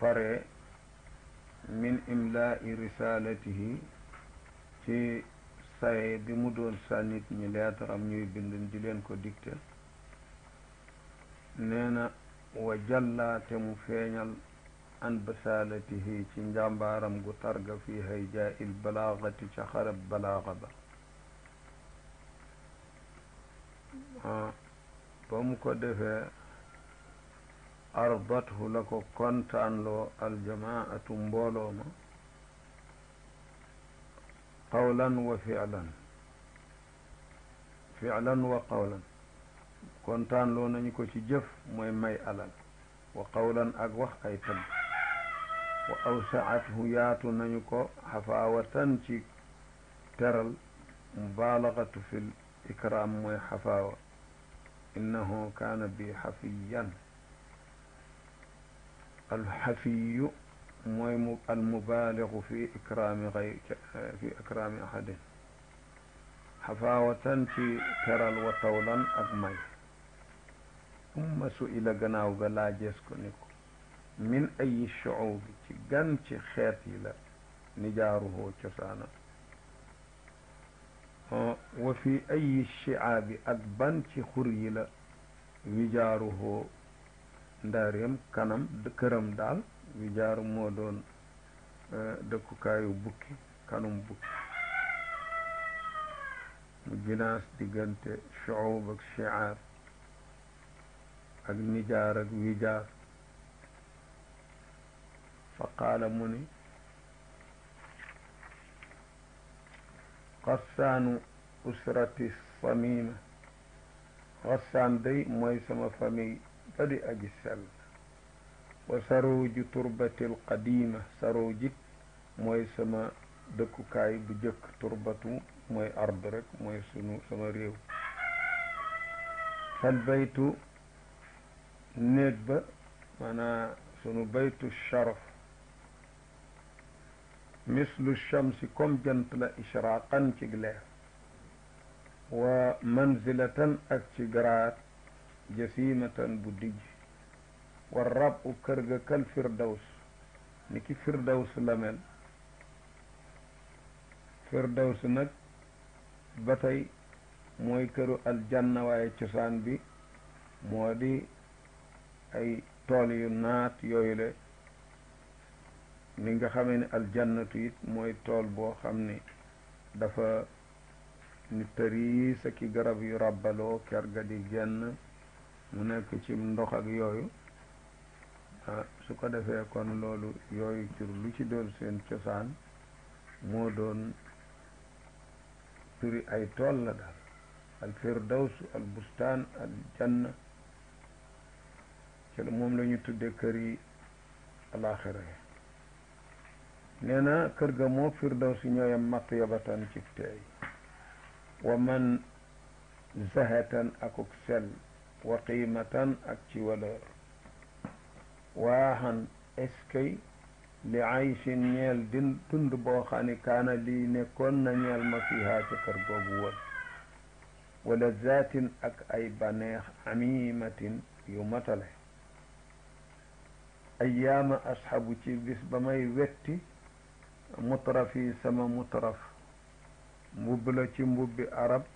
pare min imlaai risalatihi ci saye bi mu doon sa nit ñi leetaram ñuy bind di leen ko dicté nee na wa jallaate mu feeñal an basalatihi ci njàmbaaram gu targa fi hayjaa il balaagati ca xarab balaaga ba ba mu ko defee ardathu la ko kontaanloo aljamaatu mbooloo ma qawlan wa filan filan wa qawlan kontaanloo nañu ko ci jëf mooy may alal wa qawlan ak wax ay tagg wa awsaathu yaatu nañu ko xafaawatan ci teral mubalagatu fi l ikram mooy xafaawa innahu kaana bi xafiyan alxafiyu mooy mu almubaaligu fi ikraami gay fi ikraami ahadin xafaawatan ci teral wa tawlan ak may umma su ila gannaaw ga laajees ko ni ko min ayi shuubi ci gan ci xeet yi la nijaaruhoo cosaana wa fi ayi shiaabi ak ban ci xur yi la wijaaruhoo ndaareem kanam këram daal wijaaru moo doon dëkkukaayu bukki kanum bukki mu ginaas diggante shuub ak shiaar ak nijaar ak wijaar fa qaala mu ni xassaanu usrati samima xassaan day mooy sama famille ba di aji sell wa sarooju turbatil qadima saroojit mooy sama dëkkukaay bu jëkk turbatu mooy ard rek mooy sunu sama réew fal baytu néeg ba maanaa sunu baytu sharaf mislu shamsi comme jant la ishraqan ci leer wa manzilatan ak ci garaat jasimatan bu dijj wa rabu kër ga kal firdaws ni ki firdaws la mel firdaws nag ba tey mooy këru aljanna waaye cosaan bi moo di ay tool yu naat yooyu le ni nga xamee ne aljannatu it mooy tool boo xam ne dafa ni tëriis ak i garab yu ràbbaloo ker ga di genn mu nekk ci ndox ak yooyu ah su ko defee kon loolu yooyu cur lu ci doon seen cosaan moo doon turi ay tool la daal al firdaws al bustaan al janna ci moom la ñu tudde kër yi alaxira yi nee na kër ga moo firdaws ñooyam matt yabatan ci teey wa man zahatan akuk sel wa qiimatan ak ci valeur waaxan eskay li ayshin ñeel din dund boo xam ne kaana lii nekkoon na ñeel ma fiha ca kër googu woon wala zaatin ak ay baneex amimatin yu matale ayaama asxabu ci bis ba may wetti mutraf yi sama mutraf mbubb la ci mbubbi arab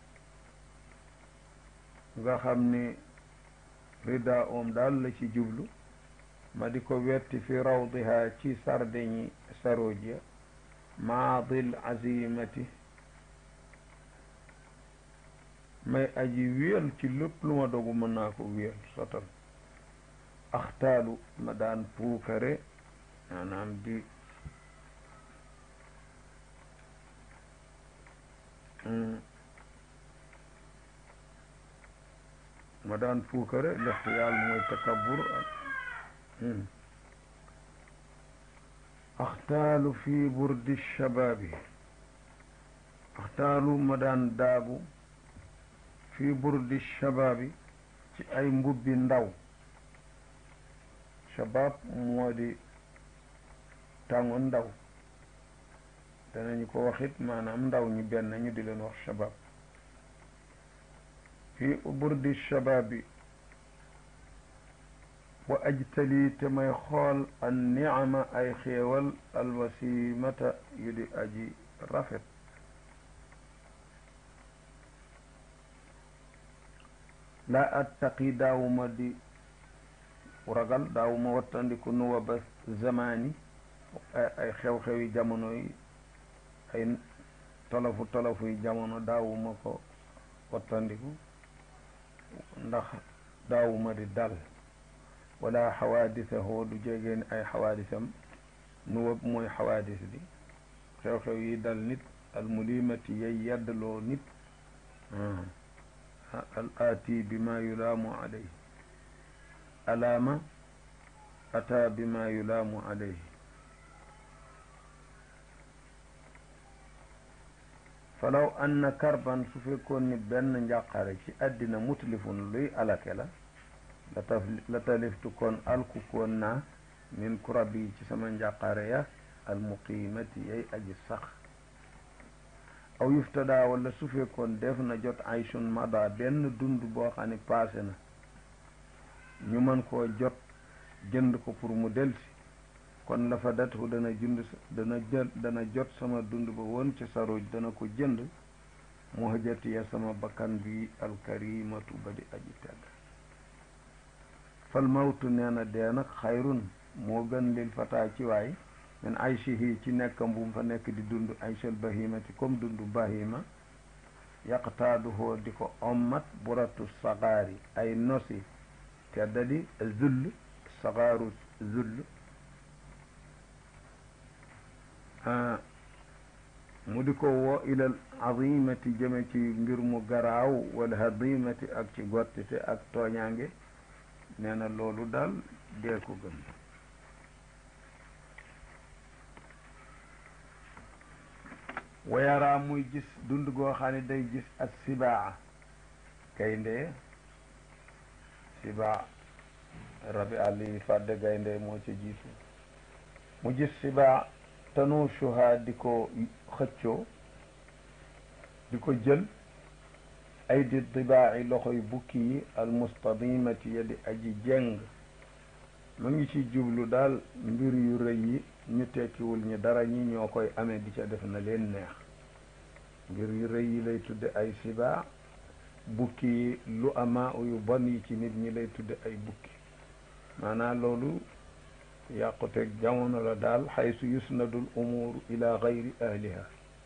nga xam ni rida oom daal la ci jublu ma di ko wetti fi rawdiha ci sardeñi sarojia maadil azimati may aji wéyal ci lépp lu ma dogu mën naa ko wéyal sotal axtaalu ma daan puukare maanaam di ma daan puukare lixtiyaal mooy takabbur axtaalu fi burdi shabaabi axtaalu ma daan daabu fi burdi shabaabi ci ay mbubbi ndaw shabaab moo di tàngu ndaw danañu ko waxit maanaam ndaw ñi benn ñu di leen wax shabaab fi burdi shabaabi wa ajtali te may xool an nicama ay xéewal alwasimata yu di aji rafet laa attaqi daawuma di ragal daawuma wattandiku nuwa ba zamani ay xew-xewi jamono yi ay tolofu tolofu yi jamono daawuma ko wattandiku ndax daawuma di dal wala xawaadisahu du jegeen ay xawaadisam nuwa mooy xawaadis bi xew-xew yi dal nit almulimati yay yeddloo nit al aati bima yulaamu alayhi alaama ataa bima yulaamu alayhi falaw anna karban su fekkoon ni benn njàqare ci àddina mutlifun luy alake la la taf la taliftu kon alku koon naa min kurabi ci sama njàqare ya almuqimati yay aji sax aw yuftada wala su fekkoon def na jot ayshun mada benn dund boo xam ne paase na ñu mën koo jot jënd ko pour mu delsi kon la fa datu dana jund dana jël dana jot sama dund ba woon ci saruj dana ko jënd mu hëjatiya sama bakkan bi alkarimatu ba di aji tedd fal mawtu nee na dee nag xayrun moo gën lil fataa ci waay min aychihi ci nekkam bu mu fa nekk di dund aychal bahimati comme dund bahima yaqtaaduhoo di ko ommat buratu sagaari ay nosi teddadi zull sagaaru zull mu di ko woo ilal azimati jëme ci mbir mu garaaw wala hadimati ak ci gottite ak tooñaange nee na loolu daal dee ko gën wayaraa muy gis dund goo xam ne day gis ak sibaa gaynde sibaa rabi àll yi fàdde gaynde moo ci jiitu mu gis sibaa tanuushuha di ko xëccoo di ko jël ay di dibaaci loxoy bukki yi almustadimati ya di aji jeng mu ngi ci jublu daal mbir yu rëy yi ñu tekkiwul ñi dara ñi ñoo koy amee di ca def na leen neex mbir yu rëy yi lay tudde ay sibaa bukki yi lu ama yu bon yi ci nit ñi lay tudde ay bukki maanaam loolu yàquteg jamono la daal xaysu yusnadul umuuru ila gayri ahliha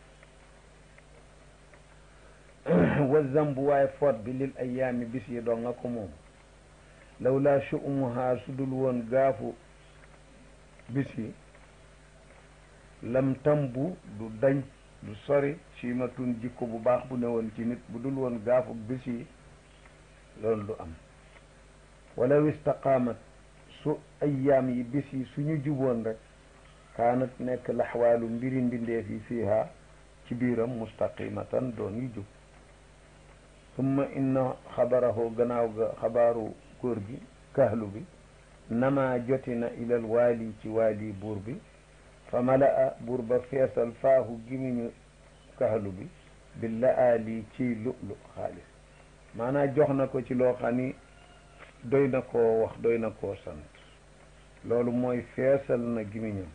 wa zambu waaye foot bi lil ayaami bis yi doo nga ko moom law laa chu'umuhaa su dul woon gaafu bis yi lam tambu du dañ du sori siimatun jikko bu baax bu ne woon ci nit bu dul woon gaafu bis yi loolu du am walaw istaqaamat su ayyaam yi bis yi suñu juboon rek kaanat nekk laxwaalu mbiri mbindeef yi fiiha ci biiram mustaqimatan doon yu jub summa inna xabarahu gannaaw ga xabaaru góor gi kahlu bi nama joti na ilal waali ci waali buur bi fa malaa buur ba feesal faahu gimiñu kahlu bi bi laali ciy lu'lu xaalis maanaa jox na ko ci loo xam ni doy na koo wax doy na koo sant loolu mooy feesal na gimiñam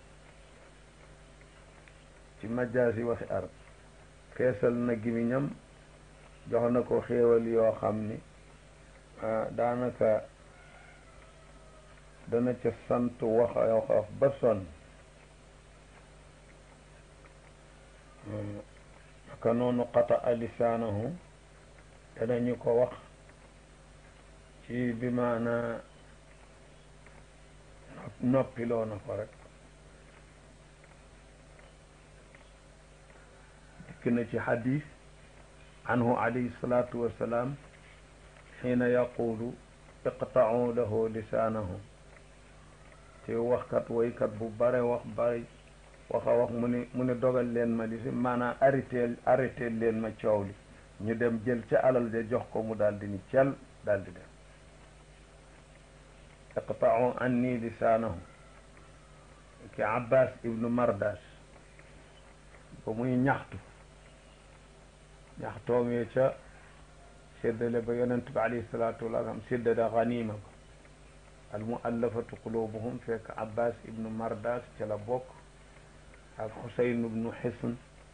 ci majaasi waxi arab feesal na gimiñam jox na ko xéewal yoo xam ni daanaka dana ca sant wax wax ba sonn ka noonu qata a lisaanahu danañu ko wax ci bi maana noppiloo na ko rek dikk na ci xadis anhu alayhi salaatu wassalaam xiina yaqulu iqta'u lahu lisaanahu te waxkat woykat bu bare wax bare waxa wax mu ne mu ne dogal leen ma li si maanaam arrêté arrêté leen ma coow li ñu dem jël ca alal ja jox ko mu daal di ni cel daal di dem iqta'u anni lisaanahu ki abbas ibnu mardas ba muy ñaxtu ñaxtoom yee ca séddale ba yonent bi alayhi salaatu wasalaam séddale ganima ba al muallafatu qulubuhum fekk abbas ibnu mardas ca la bokk ak xusayn ibnu xisn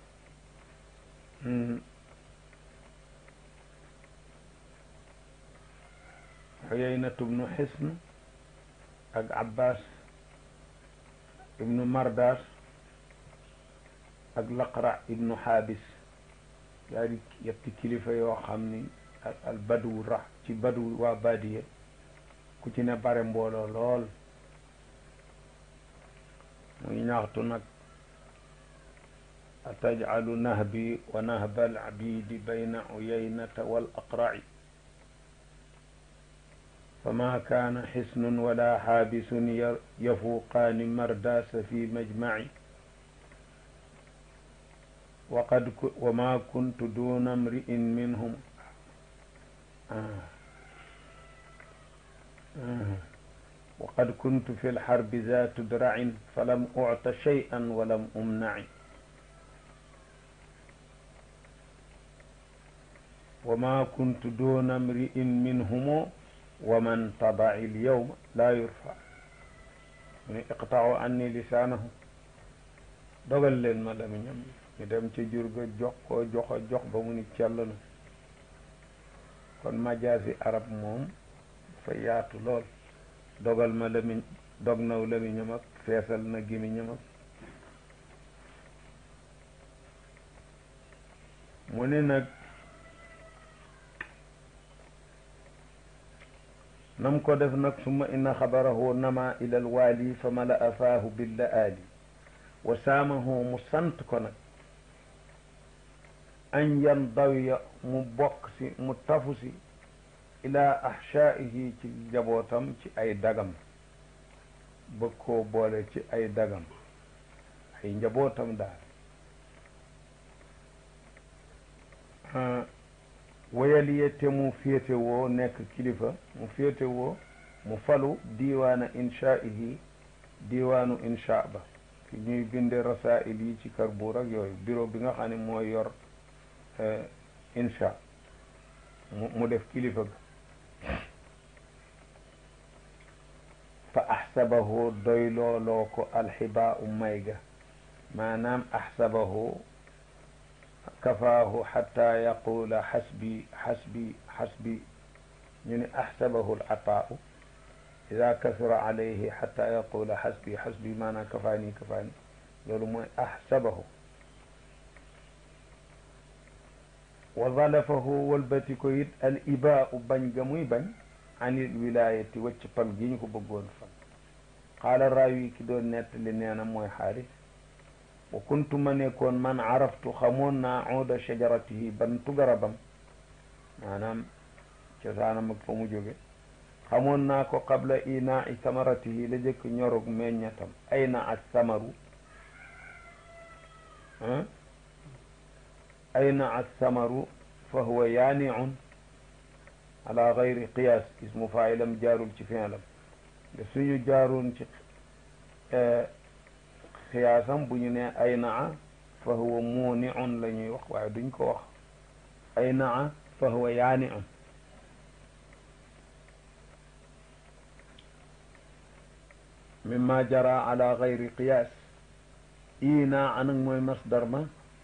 xuyaynatu ibnu xisn ak abbas ibnu mardas ak laqra ibnu xaabis yaari yetti kilifa yoo xam ni ak al badu rax ci badu waa badiye ku ci ne bare mbooloo lool muy ñaxtu nag atajcalu nahbi wa nahba alabidi bayna uyaynata wal aqraci fama kaana xisnun wala xaabisun yafuuqaani mardaasa fi majmaci waqad wa ma kuntu duna mri'in minhum waqad kuntu fi lxarbi zaatu dracin falam ucta shay'an walam umnaci wa ma kuntu duna mri'in minhumo wa man tabaci lyawma laa yurfa mu ne iqta'u anni lisaanahu dogal leen ma lamiñam ñu dem ci jur ga jox koo jox jox ba mu ni cell na kon majaasi arab moom dafa yaatu lool dogal ma lamiñ dog naw lamiñam ak feesal na gémmiñam ak mu ne nag nam ko def nag summa inna xabarahu nama ila alwaali fa mala afaahu billa aali wa saamahu mu sant ko nag an yan dawiya mu bokk si mu tafu si ila ahshaihi ci njabootam ci ay dagam bëgg koo boole ci ay dagam ay njabootam daal wayaliye te mu féetewoo nekk kilifa mu féetewoo mu falu diiwaana inshaihi diiwaanu insha ba fi ñuy binde rasail yi ci Karbuur ak yooyu bureau bi nga xam ne mooy yor insha mu mu def kilifa ga fa axsabahu doy looloo ko alxibaa u may ga maanaam axsabahu kafaahu xata yaqula xasbi xasbi xasbi ñu ne axsabahu alataau ida kasura alayhi xata yaqula xasbi xasbi maanaam kafaani kafaani loolu mooy axsabahu wa zalafahu walbati ko it al ibaau bañ ga muy bañ anil wilayati wacc fal gi ñu ko bëggoon fal qaala raawi ki doon nettali nee na mooy xaaris wa kuntu ma nekkoon man araftu xamoon naa uuda shajaratihi bantu garabam maanaam cosaanam ak fa mu jóge xamoon naa ko qabla inaai samaratihi la jëkk ñorug meññatam ayna as samaru ayna as samaru fa huwa yaaniun ala gayri qiyaas ismu faa'ilam jaarul ci fi'lam de suñu jaaroon ci xiyaasam bu ñu ne ay naa fa huwa muuniun la ñuy wax waaye duñ ko wax ay naa fa huwa yaaniun mimma jara ala gayri qiyaas ii naa anak mooy masdar ma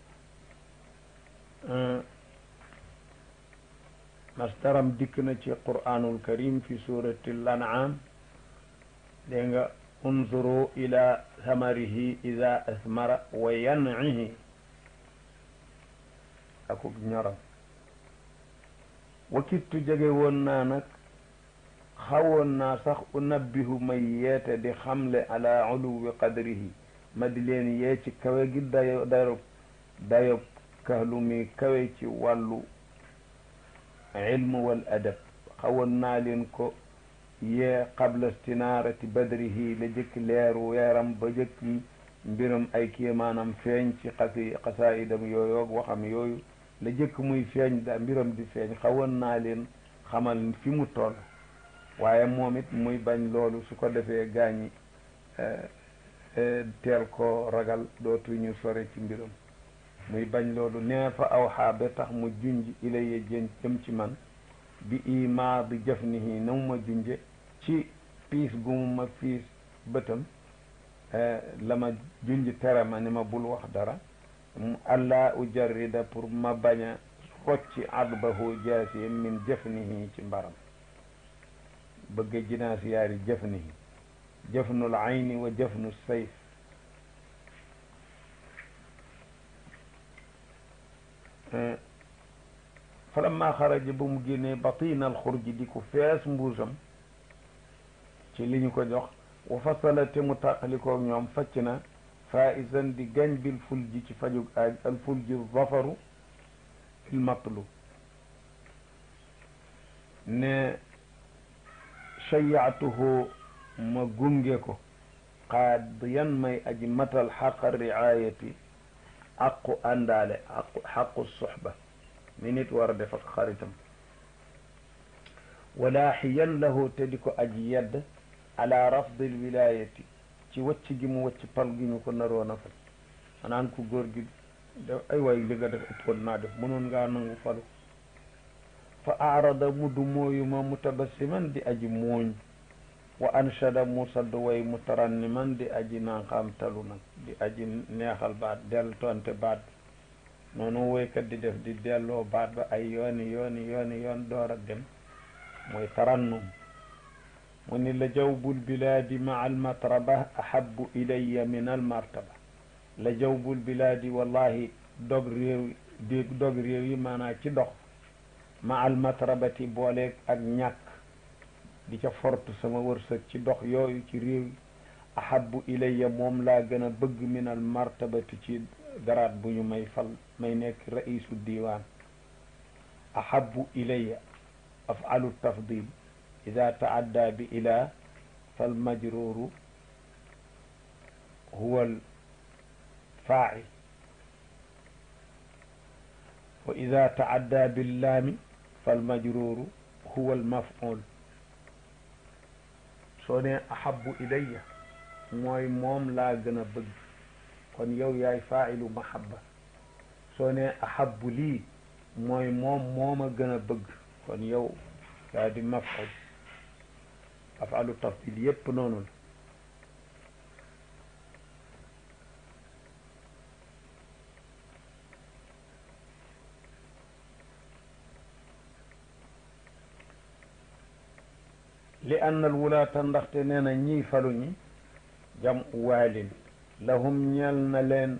masdaram dikk na ci qur'anul karim fi surati al-an'am dégg nga unzuru ila samarihi ida asmara wa yan'ihi akuk ñoram wakittu jege woon naa nag xawoon naa sax unabbihu may yeete di xamle ala uluwi qadrihi ma di leen yee ci kawe gi dayo dayo dayob kahlu mi kawe ci wàllu ilmu wal adab xawoon naa leen ko yee qabla stinaarati badrihi la jëkk leeru weeram ba jëkk mbiram ay kéemaanam feeñ ci xasi xasaayidam yooyu ak waxam yooyu la jëkk muy feeñ da mbiram di feeñ xawoon naa leen xamal fi mu toll waaye moom it muy bañ loolu su ko defee gaañi teel ko ragal dootuñu sore ci mbiram muy bañ loolu nee fa aw xaabe tax mu junj ilaye jën jëm ci man bi imaa bi jëfnihi na mu ma junje ci fiis gu mu ma fiis bëtam la ma junj tere ma ni ma bul wax dara allah ujarrida pour ma bañ a rocci adbahu jaasi min jëfnihi ci mbaram bëgg jinaas yaari jëfnihi jëfnul ayni wa jëfnu sayf falamma xaraja ba mu génnee batinal xurji di ko fees mbuusam ci li ñu ko jox wa fasala te mu tàqalikoo ñoom facc na faisan di gañ bil fulji ci fajug aaj al fulji zafaru fil matlu ne shayaatuhu ma gunge ko qaadiyan may aji matal xaqa riayati aqu àndaale aqu xaqu suxba mi nit war a def ak xaritam walaaxiyan lahu te di ko aji yedd ala rafdi lwilayati ci wacc gi mu wacc pal gi ñu ko naroon a fal manaan ku góor gi def ay waay li nga def ëppoon naa def mënoon ngaa nangu falu fa aarada mu du mooyu ma mutabassiman di aji mooñ wa anshada mu sadd way mutaranniman di aji nanqaam talu nag di aji neexal baat del tonte baat noonu woykat di def di delloo baat ba ay yooni yooni yooni yoon door a dem mooy tarannum mu ni la jawbul bilaadi maa almatraba ahabu ilaya min almartaba la jawbul bilaadi wallahi dog réew di dog réew yi maanaa ci dox ma almatrabati booleeg ak ñàkk di ca fortu sama wërsëg ci dox yooyu ci réew yi ahabu ilaya moom laa gën a bëgg min almartabati ci garaat bu ñu may fal may nekk raisu diiwaan ahabu ilaya afalu tafdil ida taadda bi ila falmajruru huwa alfaacil wa ida taadda billaami falmajruru huwa almaf'ul soo ne ahabu ilaya mooy moom laa gën a bëgg kon yow yaay faa'ilu mahabba soo ne ahabu lii mooy moom mooma gën a bëgg kon yow yaa di maf'ul afalu tafdil yépp noonu la li anna al wulaata ndaxte nee na ñiy falu ñi jam waalin lahum ñeel na leen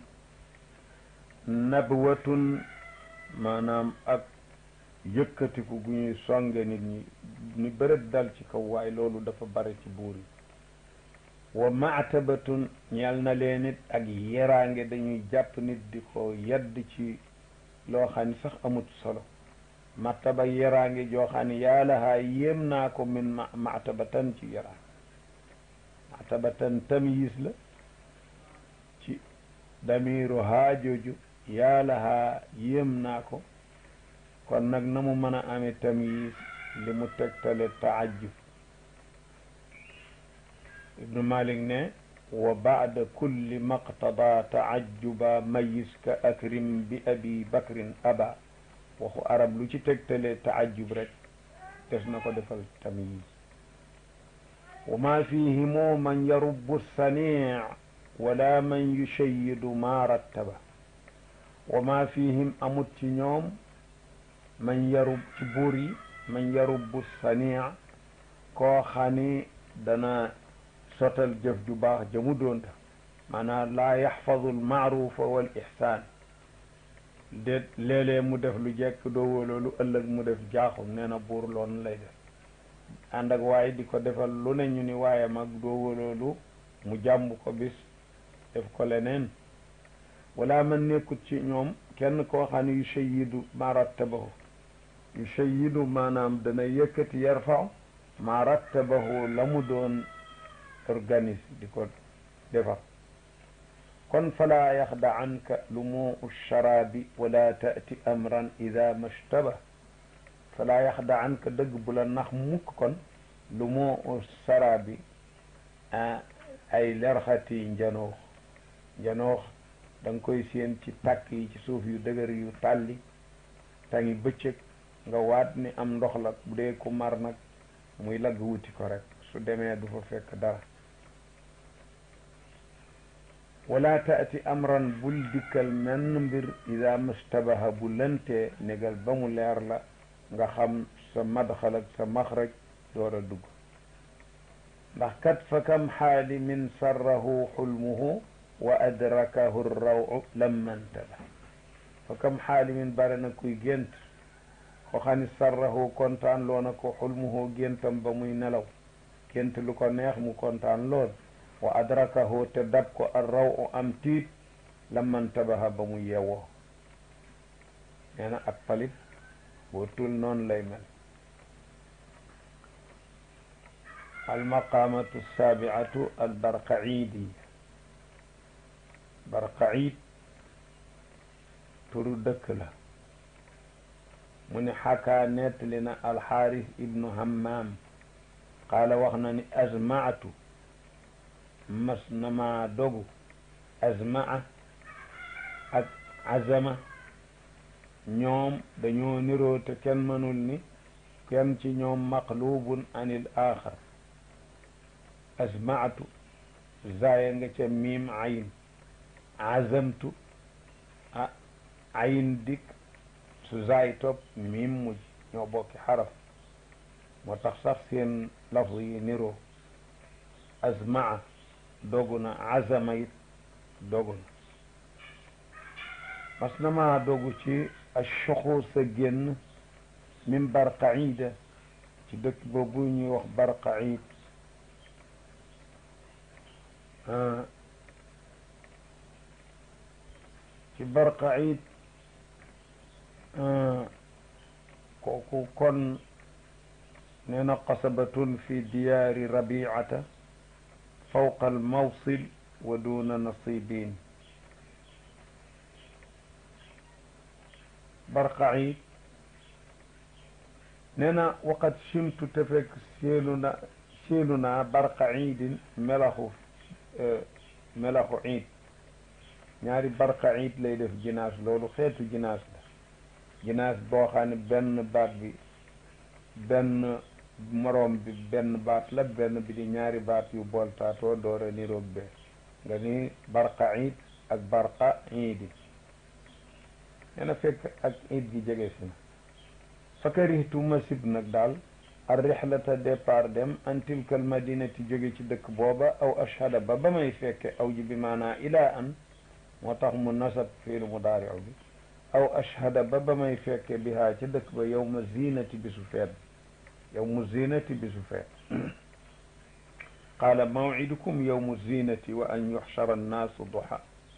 nabwatun maanaam ak yëkkatiku gu ñuy songe nit ñi ni bërët dal ci kaw waaye loolu dafa bare ci buur yi wa maatabatun ñeel na leen it ak yeraange dañuy jàpp nit di ko yedd ci loo xam ni sax amut solo martaba yeraange joo xam ne yàlla haa yéem naa ko min ma maatabatan ci yeraange maatabatan tamyiis la ci damiru haa jooju yàlla haa yéem naa ko kon nag na mu mën a amee tamyiis li mu tegtale taajjub ibnu malik ne wa baada kulli maqtada taajjuba mayis ka akrim bi abi bakrin aba waxu arab lu ci tegtale taajjub rek des na ko defal tamyiz wa ma fihimu man yarubbu sanii wala man yushayidu ma rattaba wa ma fihim amut ci ñoom man yarub ci buur yi man yarubbu sanii koo xani dana sotal jëf ju baax jëmu doonta maanaam laa yaxfadu almaarufa wal ixsaan déet léeg-léeg mu def lu jekk doo wóoloo lu ëllëg mu def jaaxum nee na buur loon lay def ànd ak waaye di ko defal lu ne ñu ni waaye mag doo wóoloolu mu jàmb ko bis def ko leneen wala man nekkut ci ñoom kenn koo xam ne yu shayidu ma rattabahu yu shayidu maanaam dana yëkkati yarfaw ma rattabahu la mu doon organise di ko defar kon fala yaxda anka lumuu sharabi wala taati amran ida mashtaba fala yaxda anka dëgg bu la nax mukk kon lumuu sharabi ay lerxati njanoox njanoox da nga koy séen ci tàkk yi ci suuf yu dëgër yu tàlli tangi bëccëg nga waat ni am ndox la bu dee ku mar nag muy lagg wuti ko rek su demee du fa fekk dara wala taati amran bul dikkal menn mbir ida mustabaha bu lëntee négal ba mu leer la nga xam sa madxal ak sa maxraj door a dugg ndax kat fa kam xaali min sarrahu xulmuhu wa adrakahu rawu lammantaba fa kam xaali min bare na kuy gént ko xani sarrahu kontaan loo na ko xulmuhu géntam ba muy nelaw gént lu ko neex mu kontaan lool wa adrakahu te dab ko ar raw am tiit lammantabaha ba mu yeewoo nee na ak palit boo tul noonu lay mel almaqamatu alsaabiatu albarqaidiya barqaid turu dëkk la mu ne xakaa nettali na alxaaris ibnu hammam qaala wax na ni azmaatu mas na maa dogu azmaa ak azama ñoom dañoo niroo te kenn mënul ni kenn ci ñoom maqlubun anil axar azmaatu zaaya nga ca miim ayin azamtu a ayin dikk su zaay topp miim mujj ñoo bokki xaraf moo tax sax seen lafz yi niroo azmaa dogu na azama it dogu na mas na maa dogu ci ashuxu sa génn min barqaida ci dëkk boobu ñuy wax barqaid ci barqaid kooku kon nee na qasabatun fi diyaari rabiata fawqa almawsil wa duna nasibin barqaid nee na waqat simtu te fekk seelu na seelu naa barqaidin melaxu melaxu iid ñaari barqaid lay def jinaas loolu xeetu jinaas la jinaas boo xam ne benn baat bi benn moroom bi benn baat la benn bi di ñaari baat yu booltaatoo door a niroog bee nga ni barqaid ak barqa iidi nee na fekk ak iid gi jege si na fa karihtu ma sib nag daal ar rihlata départ dem an tilka al madinati jóge ci dëkk booba aw ashhada ba ba may fekke aw ji bi maanaa ilaa an moo tax mu nasab fiilu mudaariu bi aw ashhada ba ba may fekke bihaa ca dëkk ba yow ma zinati bisu feet yow mu zinati bisu feet qaala mawcidukum yowmu zinati wa an yuxshara annaasu duha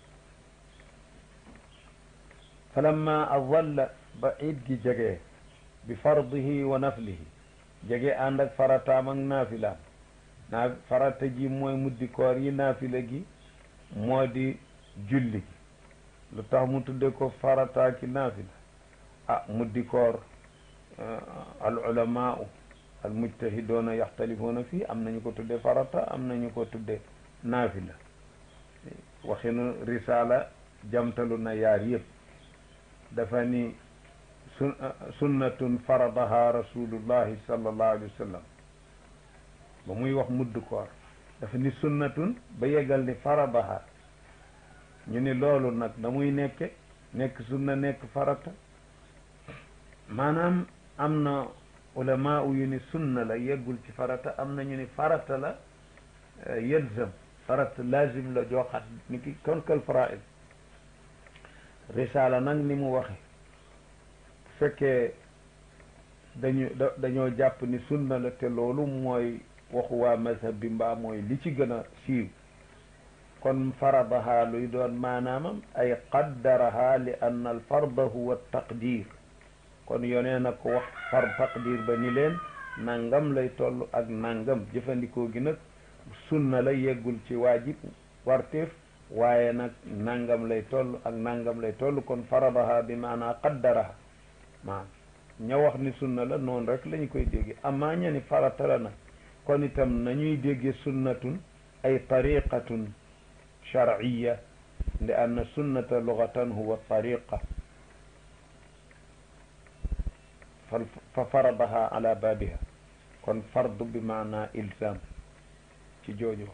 falamma adalla ba iid gi jegee bi fardihi wa naflihi jege ànd ak farataam ak naafilaam naa farata ji mooy muddi koor yi naafila gi moo di julli gi lu tax mu tudde ko farataa ki naafila ah muddi koor al ulamaau al mujtahidoona yaxtalifuuna fii am nañu ko tudde farata am nañu ko tudde naafila waxinu risaala jamtalu na yaar yëpp dafa ni sun sunnatun faradaha rasulullahi sallallahu alayhi wa sallam ba muy wax mudd koor dafa ni sunnatun ba yegal ni faradaha ñu ni loolu nag da muy nekke nekk sunna nekk farata maanaam am na ulama yu ni sunna la yeggul ci farata am na ñu ni farata la yelzam farata lazim la jooxat ni ki konkal faraid risaala nag ni mu waxe fekkee dañu dañoo jàpp ni sunna la te loolu mooy waxu waa mazhab bi mbaa mooy li ci gën a siiw kon faradaha luy doon maanaamam ay qaddaraha li anna al farda huwa taqdir kon yonee na ko wax far taqdir ba ni leen nangam lay toll ak nangam jëfandikoo gi nag sunna la yeggul ci waajib warteef waaye nag nangam lay toll ak nangam lay toll kon faradaha bi maanaa qaddaraha maam ña wax ni sunna la noonu rek lañu koy déggee amaa ña ni farata la nag kon itam nañuy déggee sunnatun ay tariqatun sharciya li anna sunnata lugatan huwa tariqa fa faradaha ala baabiha kon fardu bi maanaa ilzam ci jooju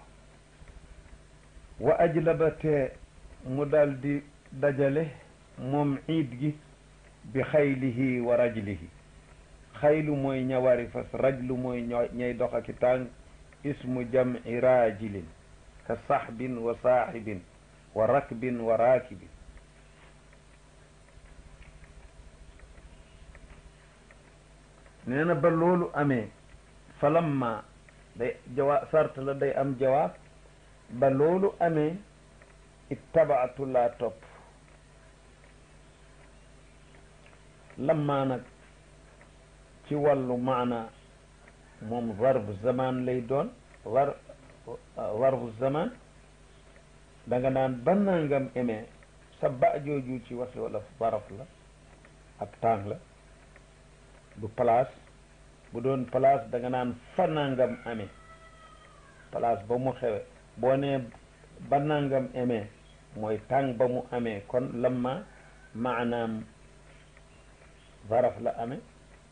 wa ajlaba te mu dal di dajale moom ciid gi bi xaylihi wa rajlihi xaylu mooy ñawari fas rajlu mooy ñay dox aki tànk ismu jamci raajilin ka saxbin wa saaxibin wa rakbin wa raakibin nee na ba loolu amee falamma day jawaab sart la day am jawaab ba loolu amee ittabaatu laa topp lamma nag ci wàllu maana moom zarfu zaman lay doon war zarfu zaman da nga naan ba nangam emee sa ba jooju ci wasi wala zaraf la ab tàng la du place bu doon place da nga naan fa nangam amee place ba mu xewe boo nee ba nangam emee mooy tàng ba mu amee kon lamma maanaam zaraf la amee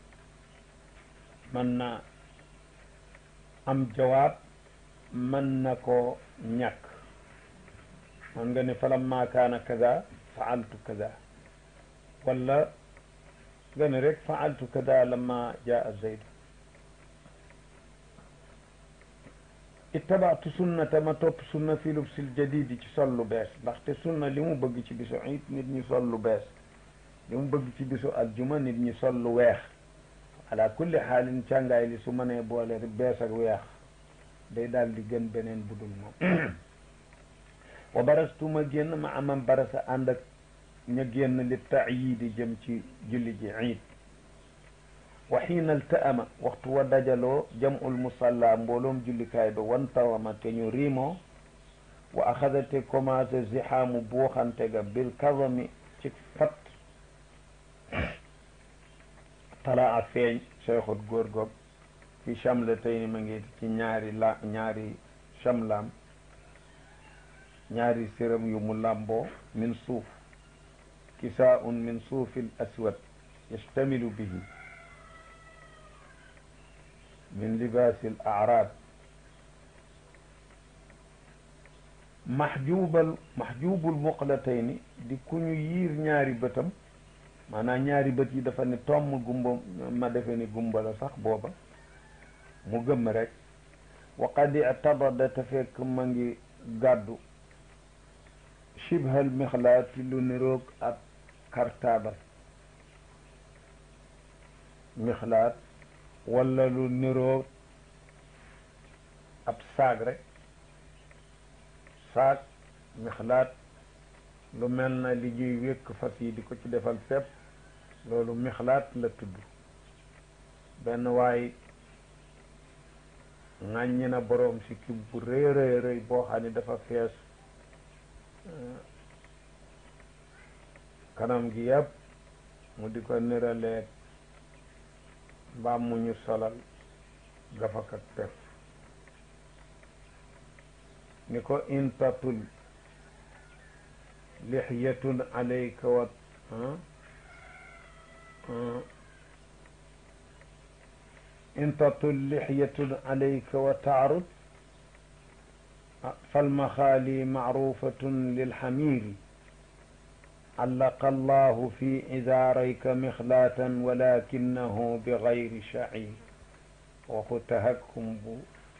mën na am jawaab mën na ko ñàkk man nga ne falamma kaana kaza faaltu kaza wala nga ne rek faaltu kaza lamma jaa zayd ittabaatu sunnata ma topp sunna fi lubsil jadidi ci sol lu bees ndaxte sunna li mu bëgg ci bisu it nit ñi sol lu bees li mu bëgg ci bisu aljuma nit ñi sol lu weex ala kulli xaalin càngaay li su mënee boole bees ak weex day daal di gën beneen budul moom wa barastuma génn ma amam barasa ànd ak ña génn li taayidi jëm ci julli ji iid wa xiina altaama waxtu wa dajaloo jamul musalla mbooloom jullikaay ba wantawama te ñu riimoo wa axadate commencé zixaamu buuxante ga bil kazami ci fat talaa feeñ cheikhut góor goog fi chamla tey ni ma ngi ci ñaari la ñaari chamlaam ñaari séram yu mu làmboo min suuf kisaun min suufil aswad yastamilu bihi min libaasil araab maxjubal maxjubul muqlatayni di ku ñu yiir ñaari bëtam maanaam ñaari bët yi dafa ne tomm gumba ma defe ni gumba la sax booba mu gëmm rek wa qad i'tabada te fekk ma ngi gàddu shibhal mixlaati lu niroog ab kartaabal mixlaat wala lu niroog ab saag rek saag mixlaat lu mel na li ñuy wékk fas yi di ko ci defal fépp loolu mixlaat la tudd benn waay ŋàññi na boroom si kib bu rëy rëy rëy boo xam ne dafa fees kanam gi yëpp mu di ko niraleeg mbaam mu ñu solal gafak ak pef ni ko intatul lixyatun alayka wa intatul lixyatun alayka wa taarud falmaxaali macrufatun lilxamiri علق الله في إزاريك مخلاة ولكنه بغير شعير وختهكم بو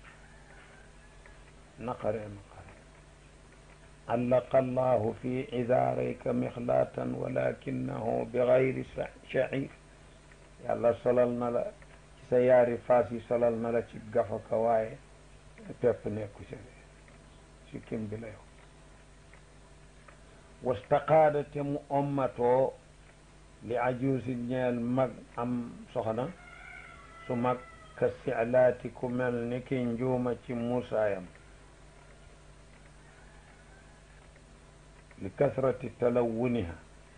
نقر نقر علق الله في إزاريك مخلاة ولكنه بغير شعير يلا صللنا لا سياري فاسي صللنا لا تقفك واي تفنيكو سكين بلايو wastaqaadate mu ommatoo li ajuusi ñeel mag am soxna su mag ka silaati ku mel ni ki njuuma ci muusaayam li kasrati talawuniha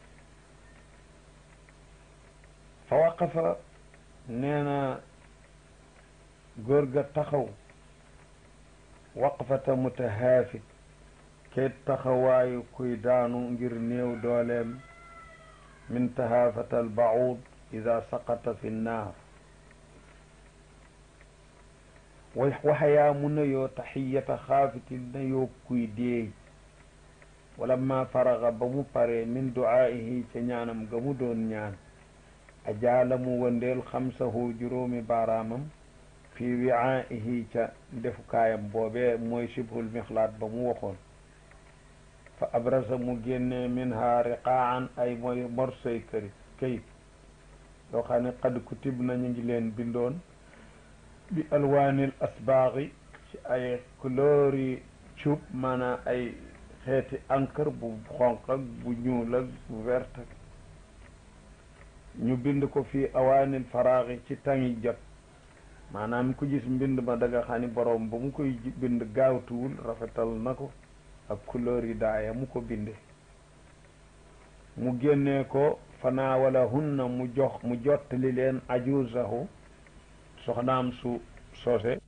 fa waqafa nee na góor ga taxaw waqfata mutahaafit kay taxawaayu kuy daanu ngir néew dooleem min tahaafata albaud ida saqata fi nnaar waxayaa mu nuyoo taxiyata xaafitin nuyoo kuy deey wala ma faraga ba mu paree min duaa'ihi ca ñaanam ga mu doon ñaan ajaala mu wëndeel xamsahu juróomi baaraamam fii wiaa'ihi ca defukaayam boobee mooy shibhul mixlaat ba mu waxoon fa abrasa mu génnee minha riqaan ay mooy morsoy këri këyit yoo xam ne qad kutib na ñu ngi leen bindoon bi alwaanil asbaaxi ci ay couleur yi cuub maanaam ay xeeti encre bu xonq ak bu ñuul ak bu vert ñu bind ko fii awaanil faraaxi ci tangi jot maanaam ku gis mbind ma da nga xam ni boroom ba mu koy bind gaawtuwul rafetal na ko ak couleur yi daaya mu ko binde mu génnee ko fanaawala hunna mu jox mu jottali leen ajuusahu soxnaam su soose